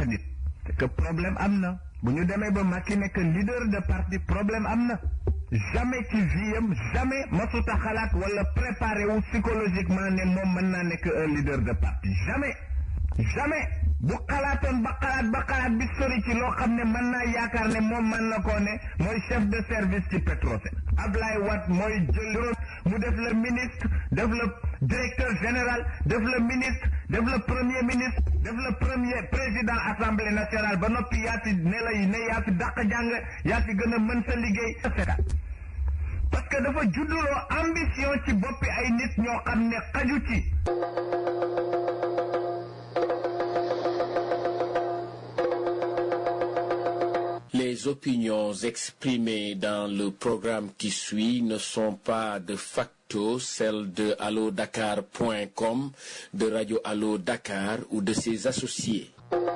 dàq nit c'est que problème am na bu ñu demee ba Macky nekk leader de parti problème am na jamais ci viam jamais masuta xalaat wala préparé wu psychologiquement ne moom mën naa nekk un leader de parti jamais jamais bu xalaatoon ba xalaat ba xalaat bi sori ci loo xam ne mën naa yaakaar ne moom mën na koo ne mooy chef de service ci Petrosen Ablaye Wade mooy jël mu def le ministre def le directeur général def le ministre def le premier ministre def le premier président assemblée nationale ba noppi yaa fi ne lay ne yaa fi dàq jàng yaa fi gën a mën sa liggéey parce que dafa judduloo ambition ci boppi ay nit ñoo xam ne xaju ci Les opinions exprimées dans le programme qui suit ne sont pas de facto celles de allodakar.com, de Radio Allo Dakar ou de ses associés.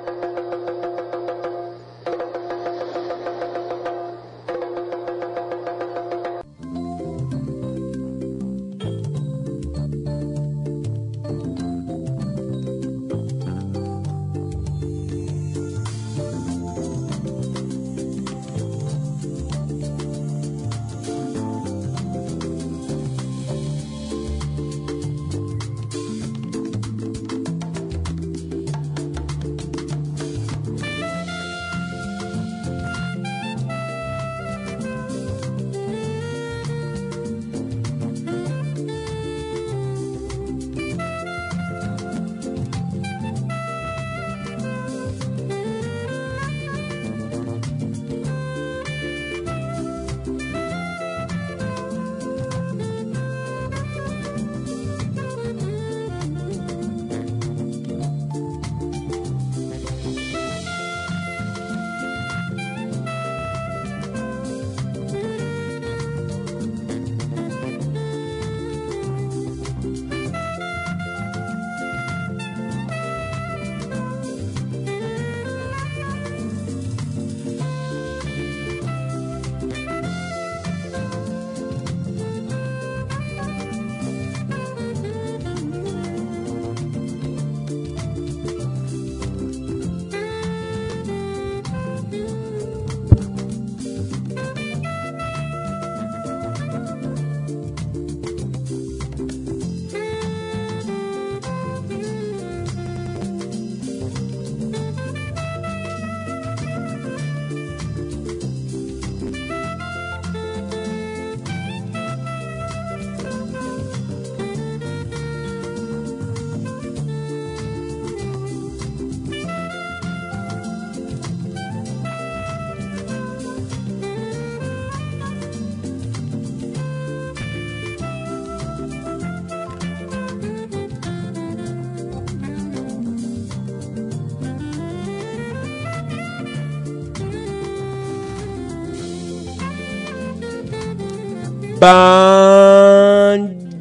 ban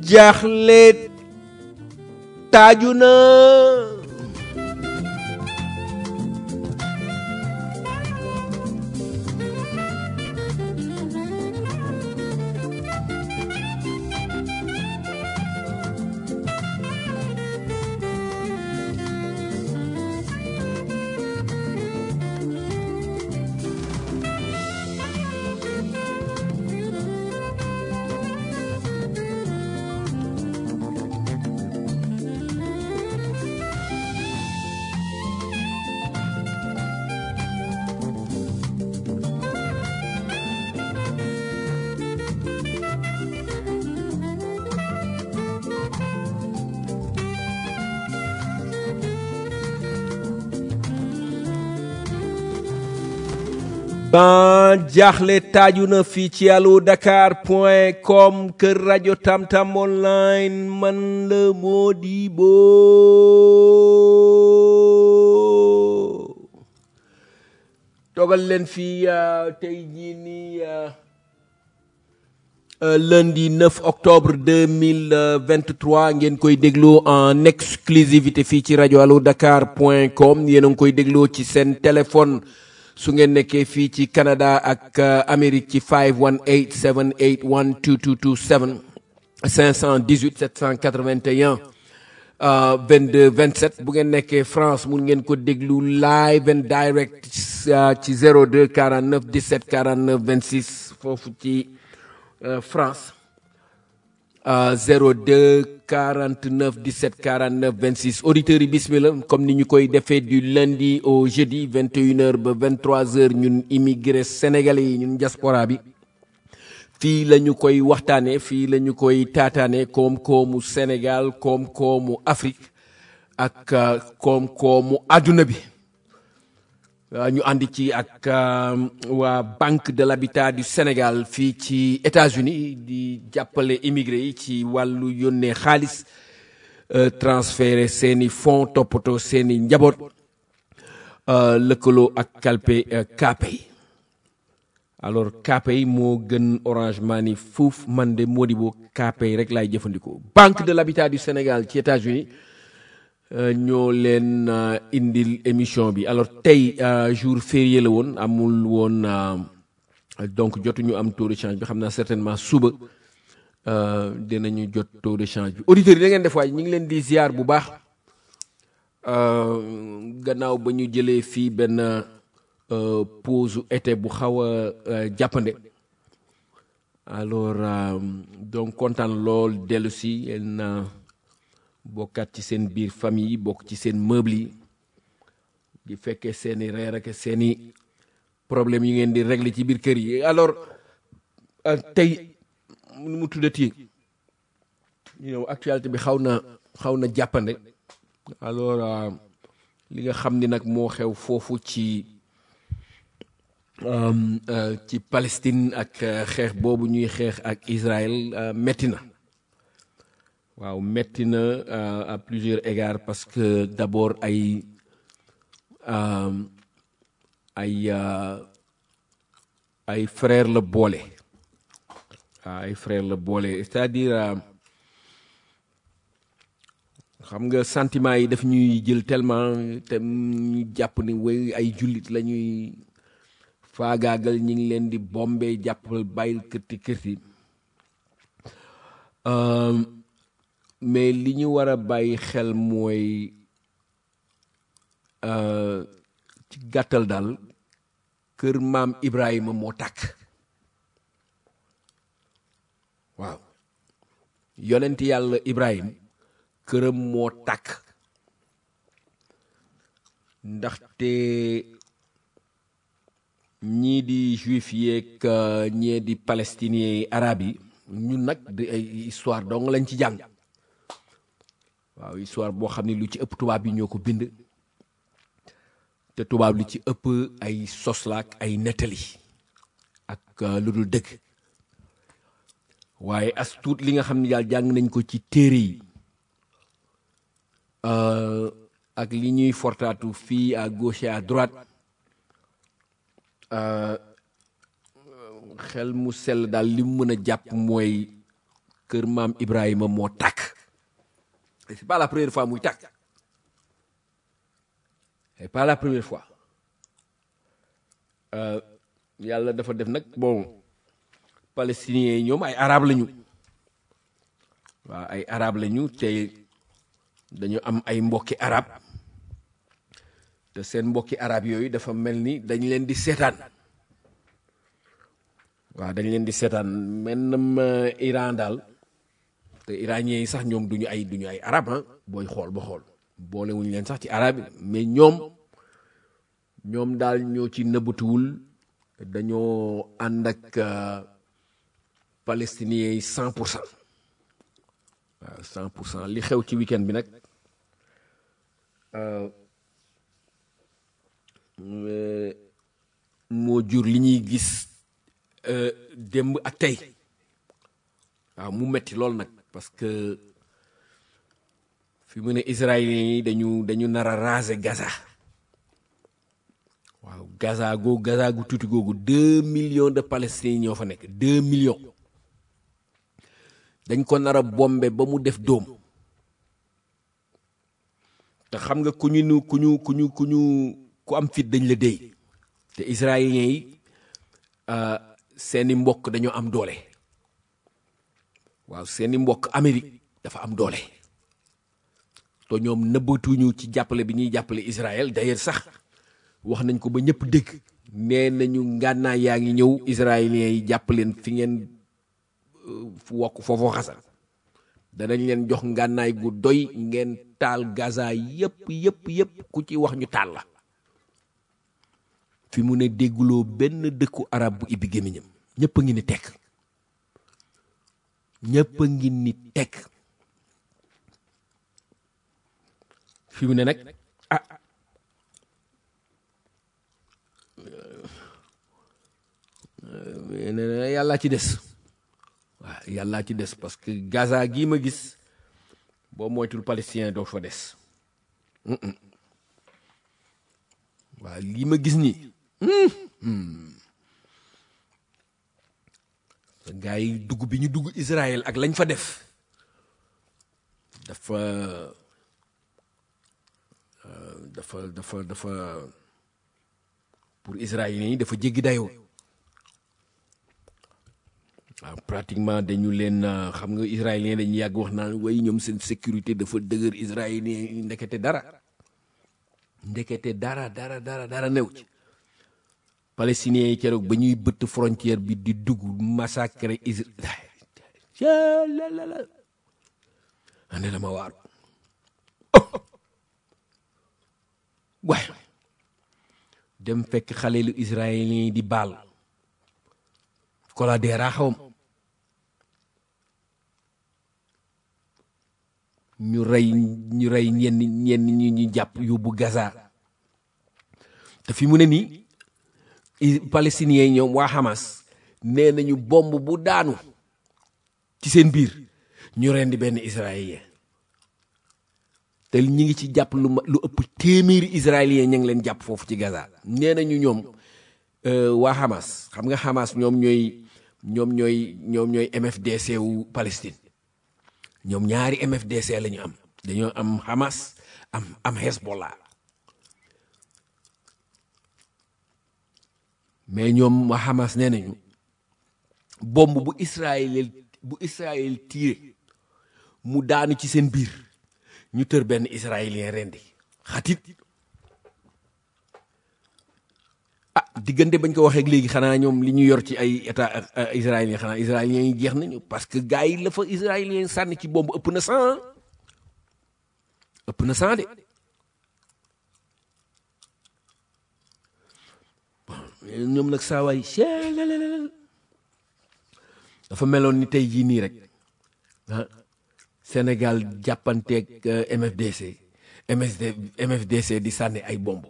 jaaxle taaju na ban jaaxle taaju na fii ci allo dakar point com kër rajo tamtam online man la Modibo togal leen fii uh, tey jii nii uh, uh, lundi 9 octobre 2023 ngeen koy dégloo en exclusivité fii ci rajo allo dakar point com yéen a ngi koy dégloo ci seen téléphone su ngeen nekkee fii ci Canada ak Amérique ci 518 781 2227 518 781 22 27 bu ngeen nekkee France mun ngeen ko déglu live and direct ci 02 49 17 49 26 foofu ci France 02 49 17 49 26 auditeurs yi bismillah comme ni ñu koy defee du lundi au jeudi 21h ba 23h ñun immigré sénégalais yi ñun diaspora bi fii la ñu koy waxtaanee fii la ñu koy taataanee koom-koomu Sénégal koom-koomu Afrique ak koom-koomu àdduna bi ñu àndi ci ak waa Banque de l'Habitat du Sénégal fii ci États-Unis di jàppale immigré yi ci wàllu yónnee xaalis transféré seeni fonds toppatoo seeni njaboot lëkkaloo ak kalpe Kpay alors Kpay moo gën Orange Money fuuf man de Modibo Kpay rek laay jëfandikoo Banque de l'Habitat du Sénégal ci États-Unis ñoo leen indil émission bi alors tey jour férié la woon amul woon donc jotuñu am taux de change bi xam naa certainement suba dinañu jot taux de change bi auditeurs yi da ngeen def waaye ñu ngi leen di ziar bu baax gannaaw ba ñu jëlee fii benn pause été bu xaw a jàppande alors donc kontaan lool dellu si yéen bokkaat ci seen biir famille bokk ci seen meuble yi di fekkee seeni reer ak seeni problème yi ngeen di régler ci biir kër yi alors tey nu mu tuddati you know actualité bi xaw na xaw na jàppande alors li nga xam ni nag moo xew foofu ci ci Palestine ak xeex boobu ñuy xeex ak Israël metti na waaw metti na à plusieurs égards parce que d'abord ay ay ay frère la boole waaw ay frère la boole c'est-à-dire xam nga sentiment yi daf ñuy jël tellement te ñu jàpp ni way ay jullit la ñuy faagaagal ñi ngi leen di bombe jàppal bàyyil kërti kërti mais li ñu war a bàyyi xel mooy ci gàttal daal kër maam Ibrahima moo tàkk waaw yonent yàlla Ibrahim këram moo tàkk ndaxte ñii di juif yeeg ñii di palestiniens yi arab yi ñun nag di ay histoire dong lañ ci jàng waaw histoire boo xam ne lu ci ëpp tubaab yi ñoo ko bind te tubaab lu ci ëpp ay soslaak ay nettali ak lu dul dëgg waaye as tuut li nga xam ne daal jàng nañ ko ci téere yi ak li ñuy fortaatu fii à gauche et à droite xel mu sell daal li mu mën a jàpp mooy kër maam Ibrahima moo tàkk c'est pas la première fois muy tàkk c'est pas la première fois yàlla dafa def nag bon palestiniens yi ñoom ay arab lañu waaw ay arab lañu te dañu am ay mbokki arab te seen mbokki arab yooyu dafa mel ni dañ leen di seetaan waaw dañ leen di seetaan mennam Iran daal te iraniens yi sax ñoom duñu ay duñu ay arab ah booy xool ba xool boolewuñu leen sax ci arab yi mais ñoom ñoom daal ñoo ci nëbbatuwul dañoo ànd ak palestiniens yi cent pour cent waaw cent pour cent li xew ci week-end bi nag moo jur li ñuy gis démb ak tey waaw mu metti lool nag parce que fi mu ne israéliens yi dañu dañu nar a raser Gaza waaw Gaza googu Gaza gu tuuti googu deux millions de palestiniens ñoo fa nekk deux millions dañ ko nar a bombe ba mu def dóom te xam nga ku ñu nu ku ñu ku ñu ku ñu ku am fit dañ la déy te israéliens yi seeni mbokk dañoo am doole waaw seeni mbokk Amérique dafa am doole te ñoom nëbbatuñu ci jàppale bi ñuy jàppale Israël d'ailleurs sax wax nañ ko ba ñëpp dégg nee nañu ngànnaay yaa ngi ñëw israéliens yi jàpp leen fi ngeen fu wokk foofu xasa danañ leen jox ngànnaay gu doy ngeen taal Gaza yëpp yëpp yëpp ku ci wax ñu taal la fi mu ne dégguloo benn dëkku arab bu ibbi gémmiñam ñëpp a ngi ni tekk ñëpp a ngi ni tekk fi mu ne nag ah nee na yàllaa ci des waaw yàllaa ci des parce que Gaza gii ma gis boo moytul palestinien doo fa des waaw lii ma gis nii gaa yi dugg bi ñu dugg Israël ak lañ fa def dafa dafa dafa dafa pour israéliens yi dafa jéggi dayoo waaw pratiquement dañu leen xam nga israélien dañu yàgg wax naan way ñoom seen sécurité dafa dëgër israélien yi ndekete dara ndekete dara dara dara dara new ci palestiniens yi keroog ba ñuy bëtt frontière bi di dugg massacre israël la ande dama waaru waay dem fekk xale lu israélien yi di baal kola deeraa xawam ñu rey ñu rey ñenn ñenn ñi ñu jàpp yóbbu Gaza te fi mu ne nii palestiniens yi ñoom waa Hamas nee nañu bomb bu daanu ci seen biir ñu rendi benn israélien te ñi ngi ci jàpp lu ma lu ëpp téeméeri israélien ña ngi leen jàpp foofu ci Gaza nee nañu ñoom waa Hamas xam nga Hamas ñoom ñooy ñoom ñooy ñoom ñooy MFDC wu Palestine ñoom ñaari MFDC la ñu am dañoo am Hamas am am Hezbollah mais ñoom waa Hamas nee nañu bomb bu Israël bu Israël tiré mu daanu ci seen biir ñu tër benn israélien rendi xatit ah diggante bañ ko waxee léegi xanaa ñoom li ñu yor ci ay état israélien xanaa israélien yi jeex nañu parce que gars yi la fa israélien sànni ci bomb ëpp na cent ëpp na cent de ñoom nag saawaay dafa meloon ni tey jii nii rek ah Sénégal jàppanteeg MFDC MSD MFDC di sànni ay bomb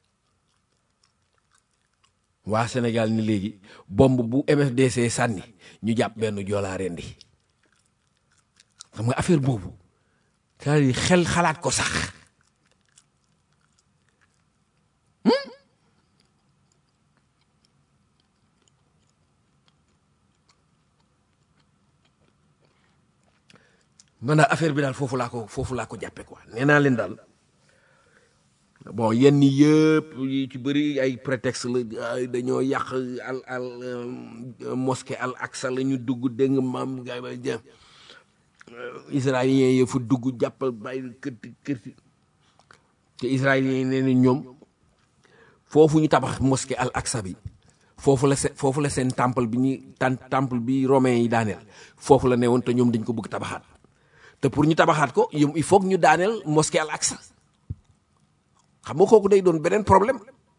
waa Sénégal ni léegi bomb bu MFDC sànni ñu jàpp benn joolaa rendi xam nga affaire boobu c'est-à-dire xel xalaat ko sax man daal affaire bi daal foofu laa ko foofu laa ko jàppe quoi nee naa leen daal bon yenn yëpp yi ci bëri ay prétexte la dañoo yàq al al mosquée al aqsa la ñu dugg dégg nga maam gay ba jëm israélien yi fa dugg jàppal bàyyi kërti kërti te israélien yi nee na ñoom foofu ñu tabax mosquée al aqsa bi foofu la seen foofu la seen temple bi ñuy tan temple bi romain yi daaneel foofu la ne woon te ñoom dañ ko bëgg tabaxaat te pour ñu tabaxaat ko yom il faut que ñu daaneel mosquée al aqsa xam nga kooku day doon beneen problème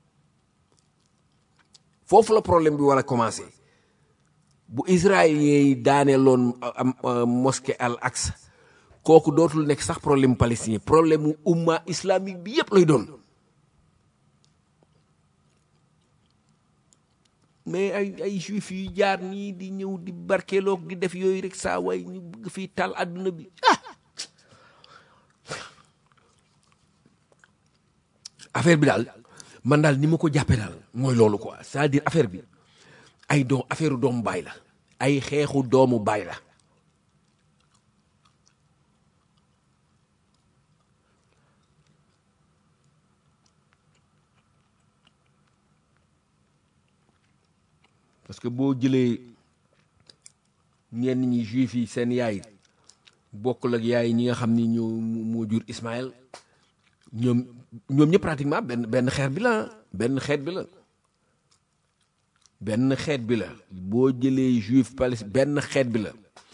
foofu la problème bi war a commencé bu israélien yi daaneeloon am mosquée al aqsa kooku dootul nekk sax problème palestinien problème mu umma islamique bi yépp lay doon mais ay ay juif yu jaar nii di ñëw di barkeeloog di def yooyu rek saa waay ñu bëgg fii taal àdduna bi ah affaire bi daal man daal ni ma ko jàppee daal mooy loolu quoi c'est-à-dire affaire bi ay doom affaire doomu baay la ay xeexu doomu baay la parce que boo jëlee ñenn ñi juif yi seen yaay bokkul ak yaay ñi nga xam ni ñoo moo jur Ismaël ñoom ñoom ñëpp pratiquement benn benn xeet bi la benn xeet bi la benn xeet bi la boo jëlee juif palestine benn xeet bi la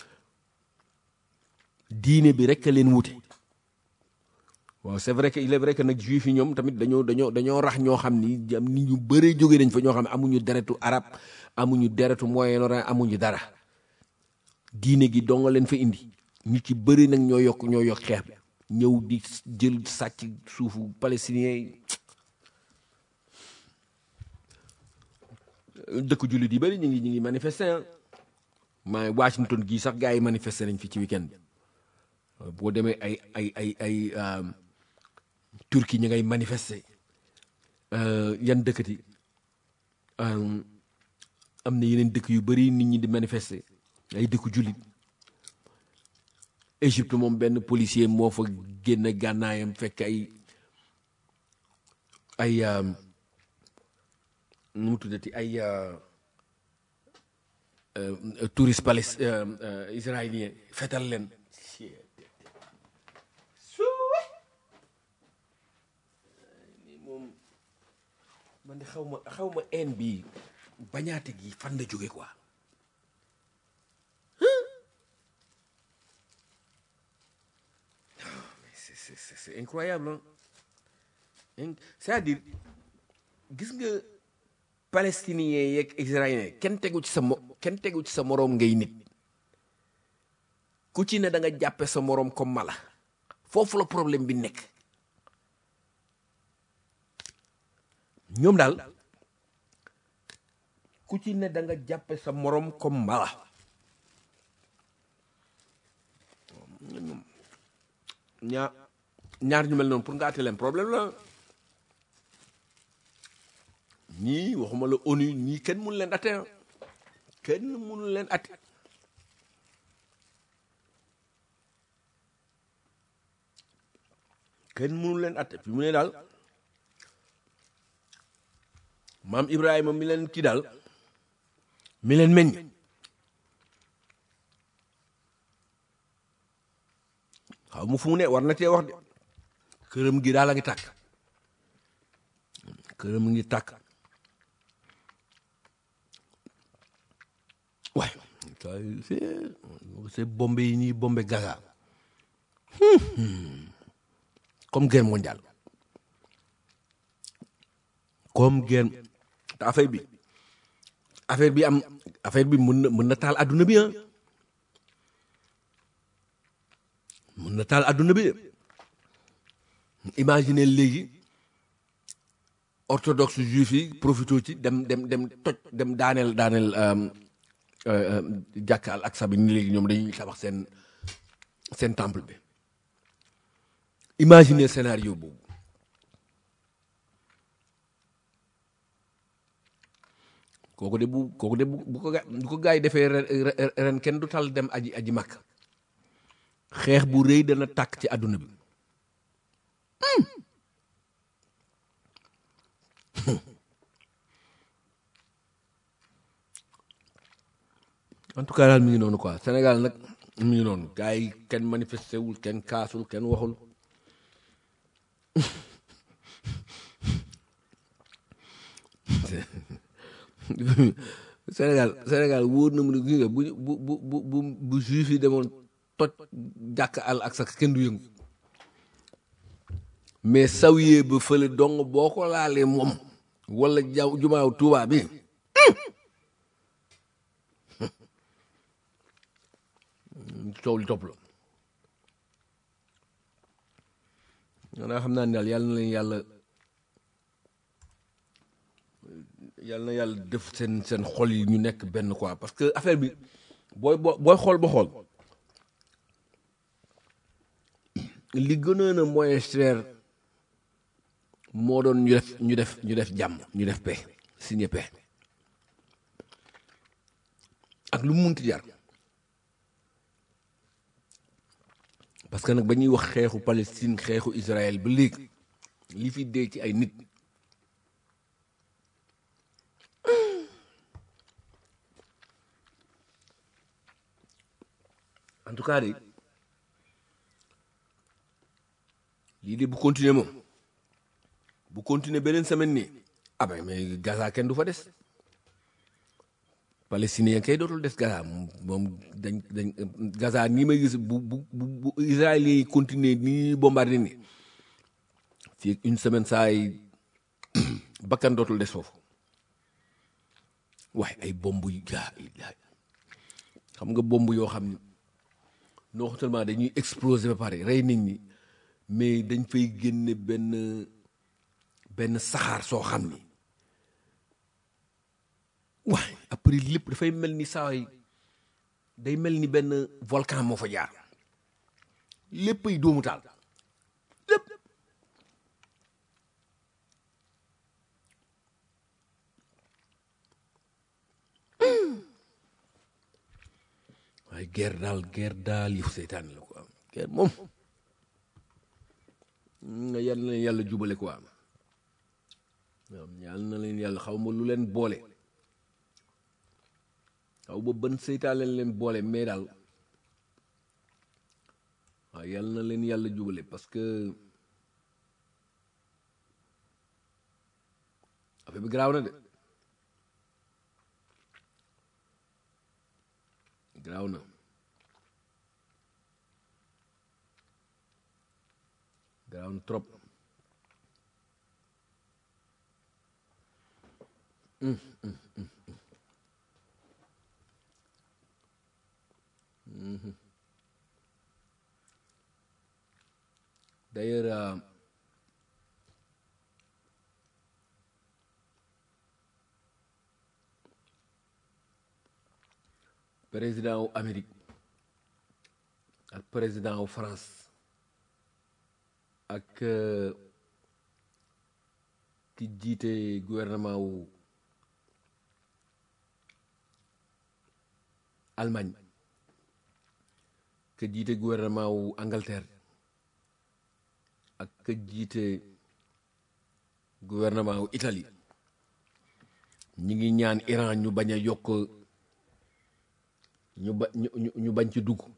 diine bi rek a leen wute waaw c'est vrai que il est vrai que nag juif yi ñoom tamit dañoo dañoo dañoo rax ñoo xam ni am ni ñu bëree jógee nañ fa ñoo xam ne amuñu deretu arab amuñu deretu Moyen-Orient amuñu dara diine gi dong leen fa indi ñu ci bëri nag ñoo yokk ñoo yokk xeex bi ñëw di jël sàcc suufu palestinien yi dëkk jullit yi bëri ñu ngi ñu ngi manifester maa ngi Washington gii sax gars yi manifester nañ fi ci weekend bi boo demee ay ay ay ay Turquie ñu ngay manifester yan dëkkati am na yeneen dëkk yu bëri nit ñi di manifester ay dëkku jullit Égypte moom benn policier moo fa génn gànnaayam fekk ay ay nu mu tuddati ay touriste palais israélien fetal leen moom man de xaw ma xaw ma haine bi bañaate gi fan la jóge quoi c'est c'est c'est incroyable hein c'est-à-dire gis nga palestiniens yeeg israéliens kenn tegu ci sa mo kenn tegu ci sa moroom ngay nit ku ci ne da nga jàppe sa moroom comme mala foofu la problème bi nekk ñoom daal ku ci ne da nga jàppe sa moroom comme mala ñaar ñaar ñu mel noonu pour nga àtte leen problème la ñii waxuma la ONU ñii kenn mënu leen atte kenn mënu leen atte kenn mënu leen atte fi mu ne daal maam Ibrahima mi leen kii daal mi leen meññ xaw mu fu mu ne war na cee wax de këram gi daal a ngi tàkk këram ngi tàkk waaye c'est bombe yi ñuy bombe Gaza comme guerre mondiale comme guerre te affaire bi affaire bi am affaire bi mën na mën na taal adduna bi ah mën na taal adduna bi imagine léegi orthodoxe juif yi profité ci dem dem dem toj dem daaneel daaneel jàkka al aksa bi ni léegi ñoom dañuy tabax seen seen temple bi imagine scénario boobu kooku de bu kooku de bu bu ko ga bu ko gaa yi defee ren kenn du tal dem aji aji makk xeex bu rëy dana tàkk ci àdduna bi en tout cas daal mi ngi noonu quoi Sénégal nag mi ngi noonu gars yi kenn manifesté wul kenn kaasul kenn waxul Sénégal Sénégal wóor na mu ne gis nga bu bu bu bu bu juif yi demoon toj jàkk al ak sax kenn du yëngu mais sawyee ba fële dong boo ko laalee moom wala jaw jumaaw Tuubaa bi coow li topp la maanaam xam naa ne daal yàlla na leen yàlla yàlla na yàlla def seen seen xol yi ñu nekk benn quoi parce que affaire bi booy booy xool ba xool li gënoon a moyen cher moo doon ñu def ñu def ñu def jàmm ñu def paix signé paix ak lu mu munti jar parce que nag ba ñuy wax xeexu Palestine xeexu Israël ba léegi li fi dee ci ay nit en tout cas de de bu continuer moom bu continuer beneen semaine nii ah ben mais Gaza kenn du fa des palestinien kay dootul des Gaza moom dañ dañ Gaza nii may gis bu bu bu israélien yi continuer nii bombardé ni fii une semaine saa yi bakkan dootul des foofu waaye ay bomb yu gaa xam nga bomb yoo xam ni non seulement dañuy exploser ba pare rey nit ñi mais dañ fay génne benn benn saxaar soo xam ni waaye après lépp dafay mel ni saa yi day mel ni benn volcan moo fa jaar lépp ay doomu taal lépp waaye guerre daal guerre daal yëfu seytaan la quoi guerre moom nga yal na leen yàlla jubale quoi waaw yal na leen yàlla xaw ma lu leen boole xaw ba ban seytaan leen leen boole mais daal waaw yal na leen yàlla jubale parce que affaire bi garaaw na de garaaw na garaaw na trop d'ailleurs euh, président wu Amérique ak président wu France ak ki jiite gouvernement wu Allemagne ka jiite gouvernement wu Angleterre ak ka jiite gouvernement wu Italie ñi ngi ñaan Iran ñu bañ a yokk ñu ba ñu ñu bañ ci dugg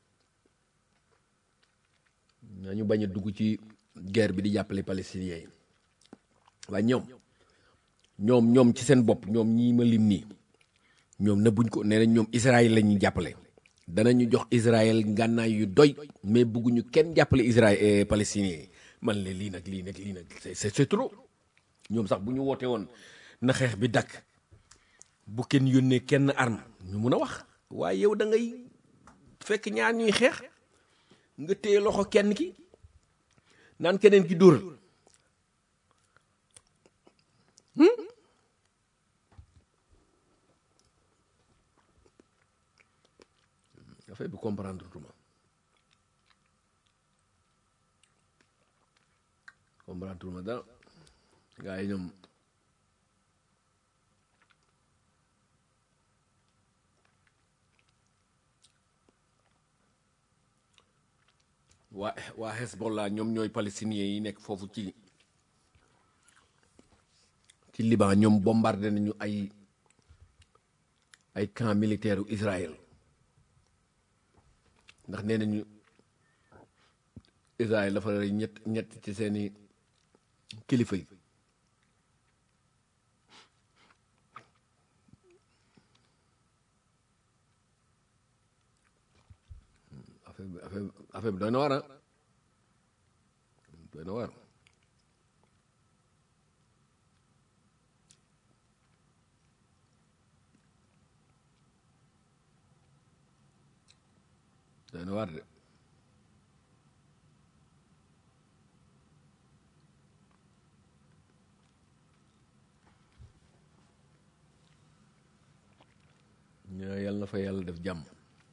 ñu bañ a dugg ci guerre bi di jàppale palestiniens yi waaye ñoom ñoom ñoom ci seen bopp ñoom ñii ma lim nii ñoom na buñ ko nee nañ ñoom Israël la ñuy jàppale danañu jox Israël ngànnaay yu doy mais bugguñu kenn jàppale Israël palestiniens yi man le lii nag lii nag lii nag c'est c'est trop ñoom sax bu ñu woote woon na xeex bi dakk bu kenn yónnee kenn arme ñu mun a wax waaye yow da ngay fekk ñaar ñuy xeex nga téye loxo kenn ki naan keneen ki dóoral affaire bi comprendre tuma comprendre tuma dara gaa yi ñoom waa waa Hezbollah ñoom ñooy palestiniens yi nekk foofu ci ci Liban ñoom bombardé nañu ay ay camp militaire u Israël ndax nee nañu Israël dafa rey ñett ñett ci seeni kilifa yi affaire bi affaire bi affaire bi doy na waar ah doy na waar doy na waar de ñaa yàlla na fa yàlla def jàmm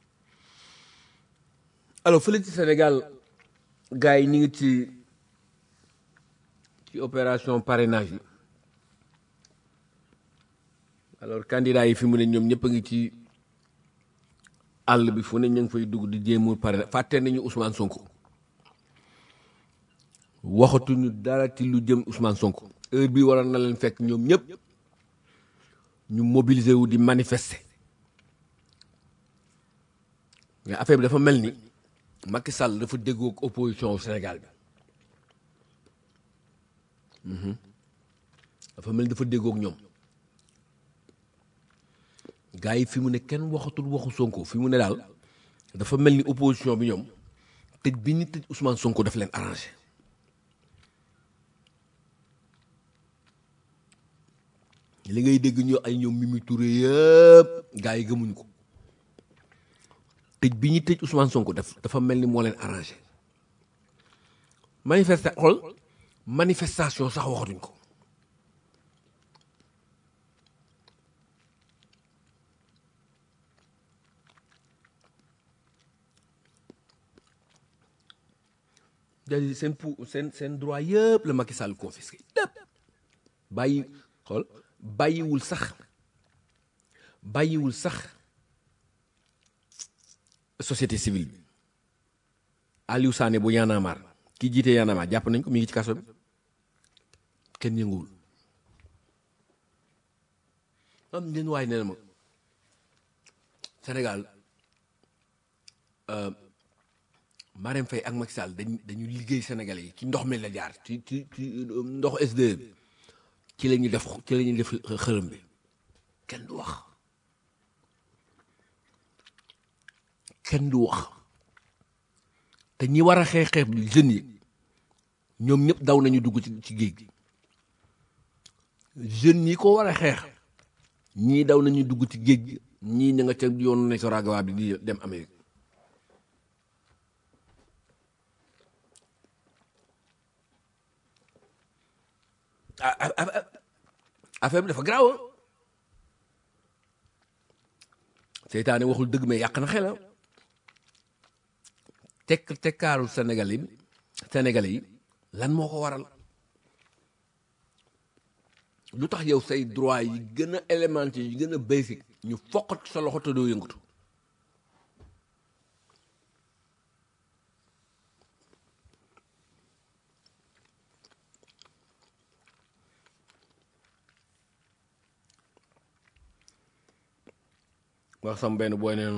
alors fële ci Sénégal gars yi ñu ngi ci ci opération parrainage yi alors candidat yi fi mu ne ñoom ñëpp a ngi ci àll bi fu ne ñu ngi fay dugg di jéemul parrainage fàtte nañu Ousmane Sonko waxatuñu dara ci lu jëm Ousmane Sonko heure bi waroon na leen fekk ñoom ñëpp ñu mobiliser wu di manifester mais affaire bi dafa mel ni Macky Sall dafa déggoo ak opposition au Sénégal bi dafa mel ni dafa déggoog ñoom gars yi fi mu ne kenn waxatul waxu Sonko fi mu ne daal dafa mel ni opposition bi ñoom tëj bi ñu tëj Ousmane Sonko daf leen arrangé li ngay dégg ñu ay ñoom Mimi Touré yëpp gars yi gëmuñ ko tëj bi ñu tëj Ousmane Sonko daf dafa mel ni moo leen arrangé manifesta xool manifestation sax waxatuñ ko c'est-à-dire seen pou seen seen droit yëpp la Macky Sall confisqué lépp bàyyi xool bàyyiwul sax bàyyiwul sax société civile bi Aliou Sané bu Y'en a marre ki jiite Y'en a marre jàpp nañ ko mi ngi ci kaso bi kenn yënguwul am ngeen waay nee na ma Sénégal Marème Faye ak Macky Sall dañ dañu liggéey Sénégalais yi ci ndox mi la jaar ci ci ci ndox SDE bi ci la ñuy def ci la ñuy def xërëm bi kenn du wax kenn du wax te ñi war a xeex xeex bi jeunes yi ñoom ñëpp daw nañu dugg ci ci géej gi jeunes yi ko war a xeex ñii daw nañu dugg ci géej gi ñii ña nga ca yoonu Nicaragua bi di dem Amérique affaire bi dafa garaaw seytaane waxul dëgg mais yàq na xelam tekk tekkaaru Sénégal yi Sénégalais yi lan moo ko waral lu tax yow say droit yi gën a élémentaire yi gën a basic ñu foqat sa loxo te doo yëngatu wax sam benn booy neen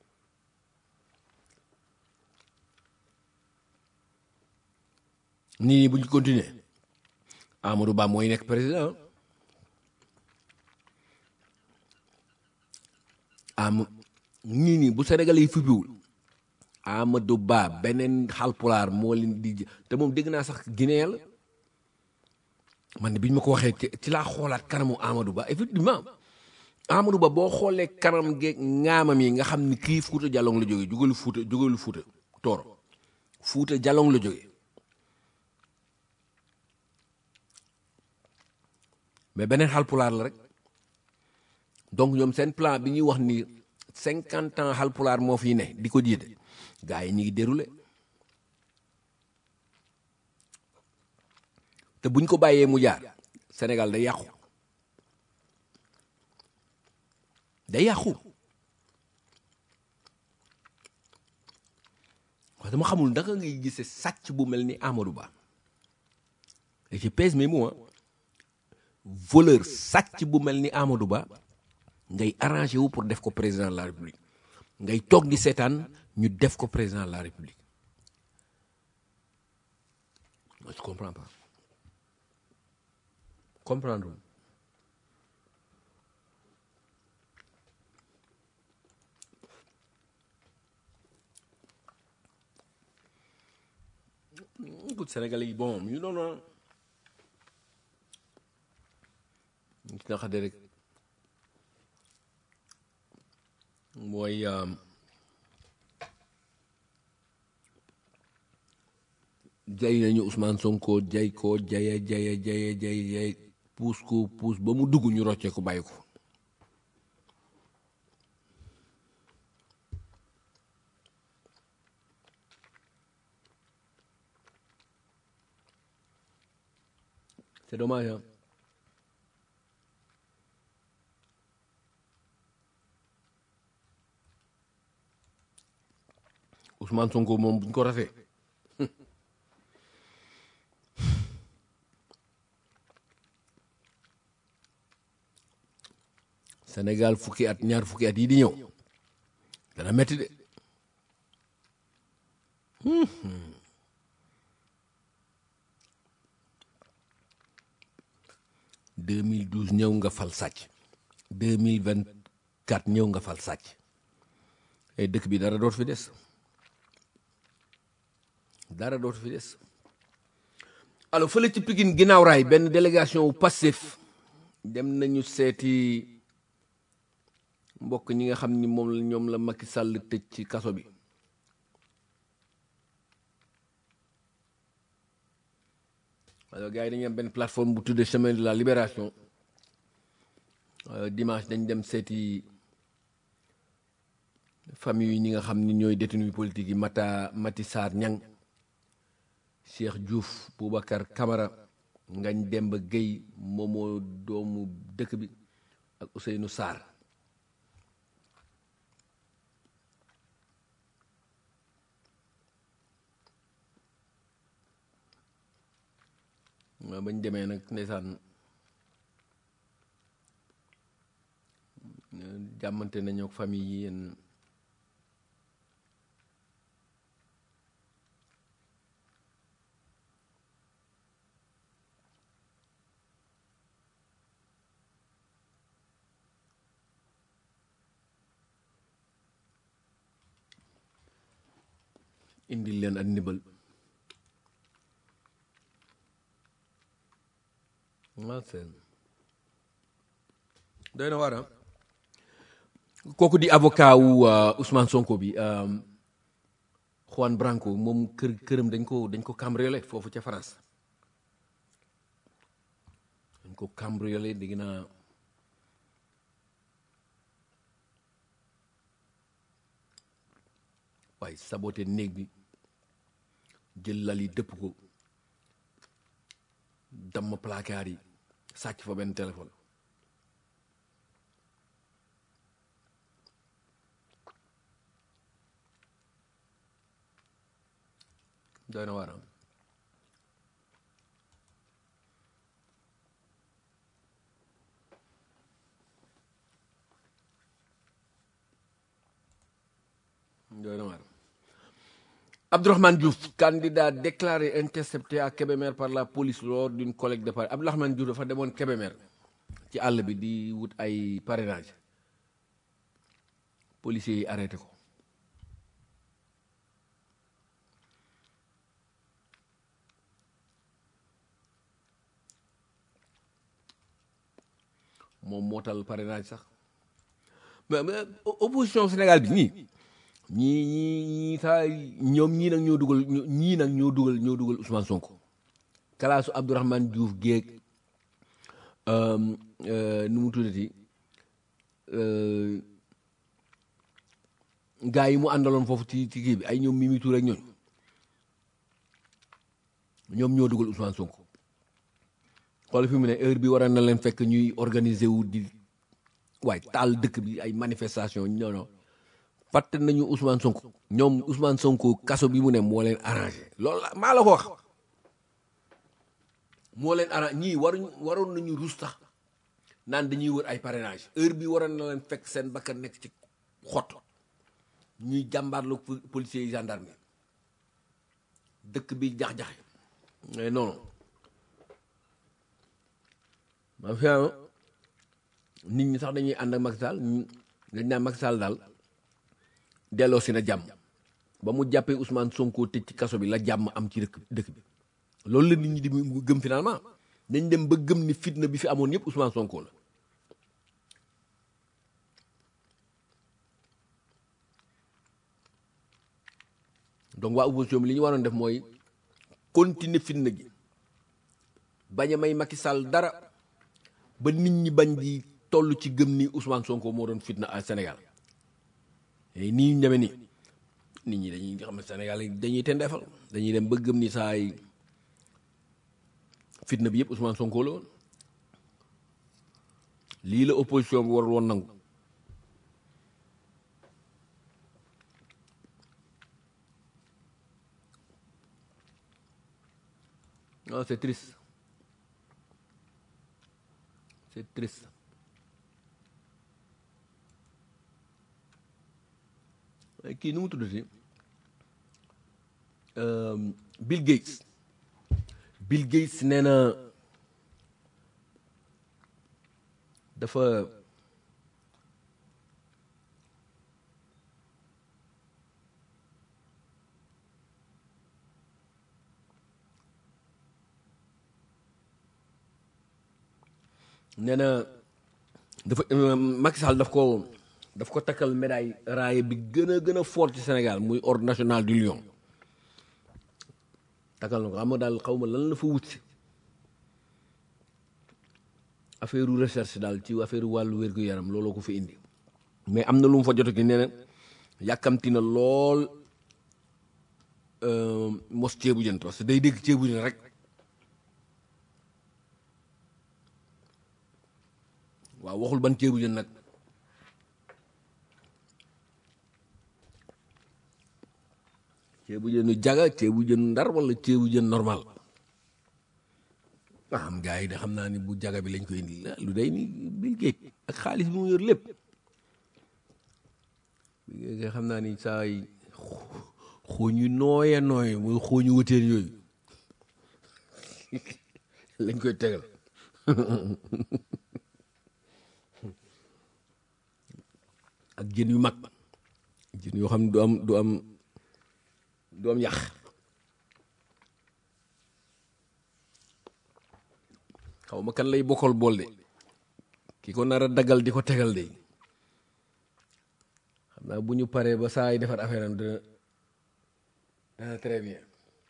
nii bu ñu continuer Amadou Ba mooy nekk président am nii nii bu Sénégalais yi fippiwul Amadou Ba beneen xalpulaar moo leen di te moom dégg naa sax Guinée la man bi ñu ma ko waxee ci laa xoolaat kanamu Amadou Ba effectivement Amadou Ba boo xoolee kanam geeg ŋaamam yi nga xam ni kii Fuuta Jalong la jógee jógalu Fuuta jógalu Fuuta Tooro Fuuta Jalong la jógee mais beneen xalpulaar la rek donc ñoom seen plan bi ñuy wax ni cinquante ans xalpulaar moo fi ne di ko jiite gars yi ñu ngi déroulé te buñ ko bàyyee mu jaar Sénégal day yàqu day yàqu wax dama xamul naka ngay gisee sàcc bu mel ni Amadou Ba et je pèse mes mots voleur sàcc bu mel ni Amadou Ba ngay arrangé wu pour def ko président de la République ngay toog di seetaan ñu def ko président de la République moi je comprends pas comprendre écoute Sénégalais yi bon ñu noonu ñu ci naxade rek mooy jay nañu Ousmane Sonko jay ko jaye jaye jaye jay jay puus ko puus ba mu dugg ñu roccee ko bàyyi ko c'est dommage hein Ousmane Sonko moom buñ ko rafee Sénégal fukki at ñaar fukki at yi di ñëw dana metti de 2012 ñëw nga fal sàcc 2024 ñëw nga fal sàcc et dëkk bi dara dootu fi des dara dootu fi des alors fële ci Pikine ginnaaw raay benn délégation wu Pastef dem nañu seeti mbokk ñi nga xam ni moom la ñoom la Macky Sall tëj ci kaso bi alors gars yi dañu am benn plateforme bu tuddee chemin de la libération dimanche dañ dem seeti famille yi ñi nga xam ni ñooy détenu politique yi Mata Mati Sarr Ñang Cheikh Diouf Boubacar Camara Ngañ Demba Gueye moomoo doomu dëkk bi ak Ousseynou Sarr waaw bañ demee nag ndeysaan jàmmante nañu ak famille yi yéen indil leen ak ndimbal waaw seen doy na waar kooku di avocat wu Ousmane Sonko bi Juan Branco moom kër këram dañ ko dañ ko cambriolé foofu ca France dañ ko cambriolé dégg naa waaye saboté néeg bi jël lal yi dëpp ko damm placard yi sàcc fa benn téléphone doy na waaram doy na waaram Abdourahmane Diouf candidat déclaré intercepté à Kébémer par la police lors d'une collecte de parrainage Abdourahmane Diouf dafa demoon Kébémer ci àll bi di wut ay parrainage policiers yi arrêté ko moom moo tal parrainage sax mais mais opposition Sénégal bi nii ñii ñii ñii saa ñoom ñii nag ñoo dugal ñii nag ñoo dugal ñoo dugal Ousmane Sonko kalaasu Abdourahmane Diouf géeg nu mu tuddati gaa yi mu àndaloon foofu ci ci kii bi ay ñoom Mimi Touré ak ñooñ ñoom ñoo dugal Ousmane Sonko xool fi mu ne heure bi war na leen fekk ñuy organiser wu di waaye taal dëkk bi ay manifestation non non fàtte nañu Ousmane Sonko ñoom Ousmane Sonko kaso bi mu ne moo leen arrangé loolu la maa la ko wax moo leen arrangé ñii waruñ waroon nañu rus tax naan dañuy wër ay parrainage heure bi waroon na leen fekk seen bakkan nekk ci xott ñuy jàmbaarlu policiers yi gendarme dëkk bi jax-jaxe mais non ma fi nit ñi sax dañuy ànd ak Macky Sall dañ naan Macky Sall daal delloo si na jàmm ba mu jàppee Ousmane Sonko tëj ci kaso bi la jàmm am ci dëkk dëkk bi loolu la nit ñi di gëm finalement dañ dem ba gëm ni fitna bi fi amoon yëpp Ousmane Sonko la donc waa opposition bi li ñu waroon def mooy continuer fitna gi bañ a may Macky Sall dara ba nit ñi bañ di toll ci gëm ni Ousmane Sonko moo doon fitna à Sénégal nii ñu demee nii nit ñi dañuy xam ne Sénégal dañuy tendeefal dañuy dem ba gëm ni saay fitna bi yëpp Ousmane Sonko la woon lii la opposition bi warul woon nangu non c'est triste c'est triste kii nu mu tuddati Bill Gates Bill Gates nee na dafa nee na dafa Macky Sall daf ko daf ko takkal médaille raaye bi gën a gën a fort ci Sénégal muy ordre national du lion takkal na ko xam nga daal xaw ma lan la fa wut si affaire recherche daal ci affaire wàllu wér-gu-yaram looloo ko fi indi mais am na lu mu fa jot ki nee na yàkkamti na lool mos ceebu jën parce que day dégg ceebu jën rek waaw waxul ban ceebu jën nag ceebu jënu jaga ceebu jën ndar wala ceebu jën normal ah am gars yi de xam naa ni bu jaga bi lañ koy indi lu day ni Bill Gates ak xaalis bi mu yor lépp xam naa ni saa yi xooñu nooye nooye muy xooñu wëteen yooyu lañ koy tegal ak jën yu mag jën yoo xam ne du am du am du am yàq xaw ma kan lay bokkal bool de ki ko nar a daggal di ko tegal de xam naa bu ñu paree ba saa yi defar affaire am dina dina très bien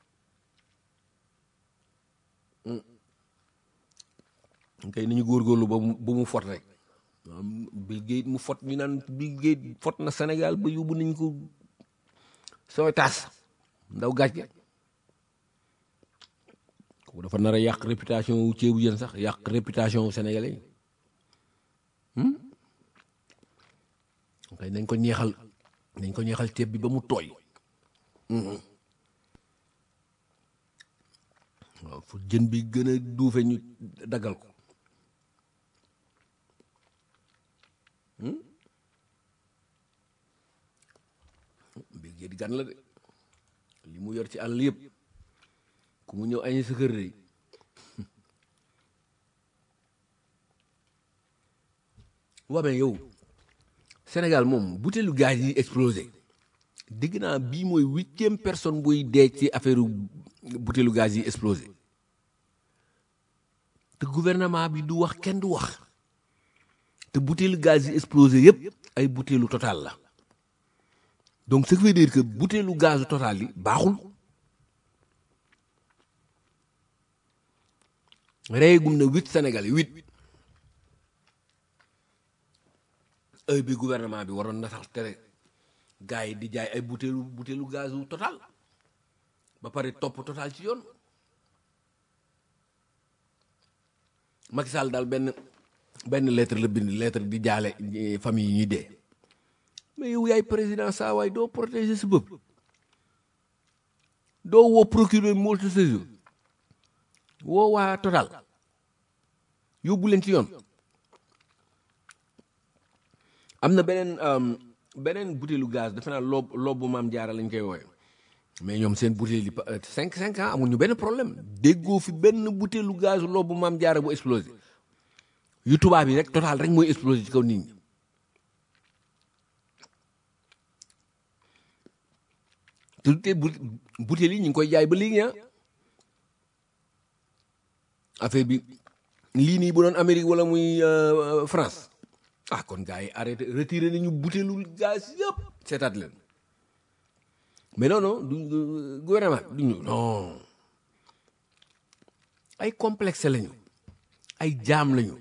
kay nañu góorgóorlu ba mu ba mu fot rek Bill Gates mu fot ñu naan Bill Gates fot na Sénégal ba yóbbu nañ ko sooy taas ndaw gaaj ge kooku dafa nar a yàq réputation wu ceebu jën sax yàq réputation wu sénégalais yi kay nañ ko ñeexal nañ ko ñeexal ceeb bi ba mu tooy waaw fu jën bi gën a duufe ñu daggal ko Bill Gates gan la de li mu yor ci àll yëpp ku mu ñëw añi sa kër de waa mais yow Sénégal moom butéelu gaz yi explosé dégg naa bii mooy huitième personne buy dee ci affaire butéelu gaz yi explosé te gouvernement bi du wax kenn du wax te butéelu gaz yi explosé yëpp ay butéelu total la donc ce qui veut dire que butéelu gazu total yi baaxul reyegum na huit Sénégal yi huit heure bi gouvernement bi waroon na tax tere gars yi di jaay ay butéelu butéelu gazu total ba pare topp total ci yoon Macky Sall daal benn benn lettre la bind lettre di jaale famille yi ñuy dee mais yow yaay président saa waay doo protéger sa bopp doo woo procureur multisaison woo waa total yóbbu leen ci yoon am na beneen beneen butéelu gaz defe naa loob loobu maam jaara lañ koy wooye mais ñoom seen butéel yi cinq cinq ans amuñu benn problème déggoo fi benn butéelu gaz loobu maam jaara bu explosé yu tubaab yi rek total rek mooy explosé ci kaw nit ñi te te butéel yi ñu ngi koy jaay ba léegi ah affaire bi lii nii bu doon Amérique wala muy France ah kon gars yi arrêté retiré nañu butéelu gaz yëpp seetaat leen mais non non du gouvernement du ñu non ay complexe lañu ay jaam lañu